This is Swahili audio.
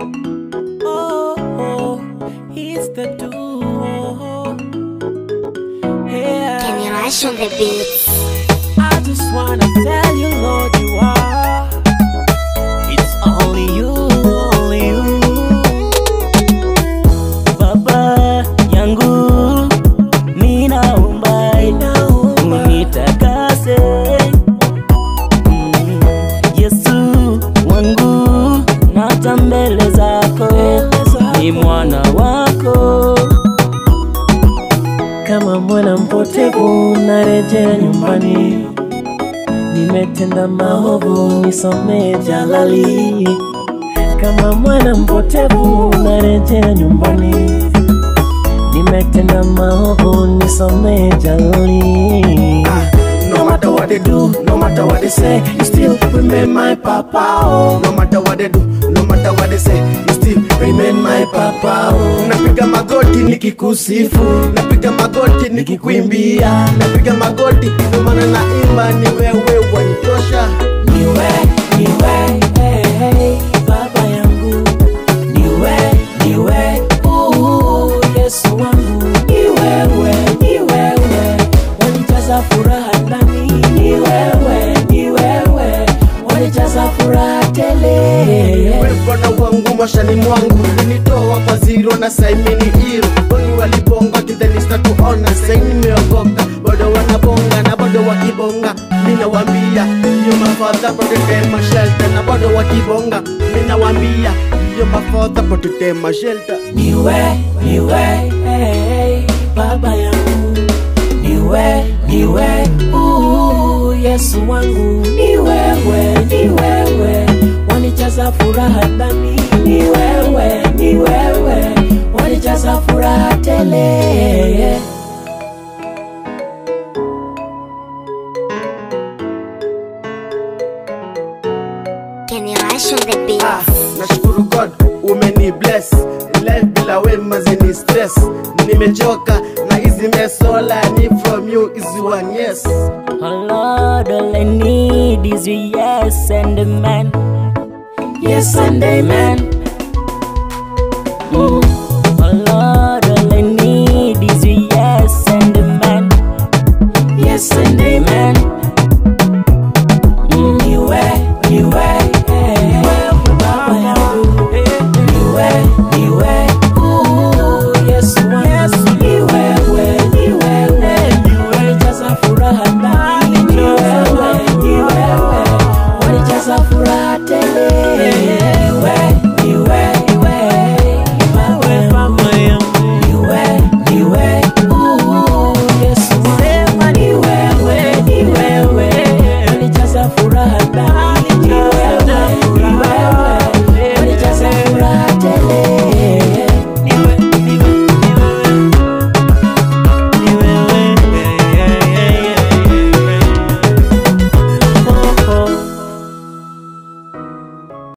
Oh, oh, it's the duo. Yeah. Can you rush on the beats? I just wanna tell you, Lord, you are. It's only you, only you. Baba yangu, ninaomba unitakase. Mm, Yesu wangu, naja mbele zako, ni mwana wako kama mwana mpotevu narejea nyumbani, nimetenda maovu, nisomee jalali. Kama mwana mpotevu narejea nyumbani, nimetenda maovu, nisomee jalali. No matter what they do, no matter what they say, you still remain my papa. Oh. No matter what they do, no matter what they say, you still remain my papa. Oh. Napiga magoti nikikusifu, napiga magoti nikikuimbia, napiga magoti ndio maana naimba, ni wewe wanitosha. Niwe, niwe, hey, hey, baba yangu. Niwe, niwe, uh, Yesu wangu. Ni wewe, ni wewe, wanijaza furaha ndani. Ni wewe, ni wewe, wanijaza furaha tele. Wewe Bwana wangu mashani mwangu ulinitoa kwa zero na saimini hero Wengi walibonga kidhani sitatuona sai nimeokoka bado wanabonga na bado wakibonga mina wambia yo mafadha protect shelter na bado wakibonga mina wambia yo mafadha protect shelter Niwe, niwe, hey, baba yangu. Niwe, niwe, uh, Yesu wangu. Ni wewe, ni wewe, wanijaza furaha ndani. Ni wewe, ni wewe, wanijaza furaha tele. Can you rush on the beats? Ah, nashukuru God umeni bless life bila wema zini stress nimechoka na hizi mesola ni from you is one yes Oh Lord, all I need is your yes and amen. Yes and amen. Mm.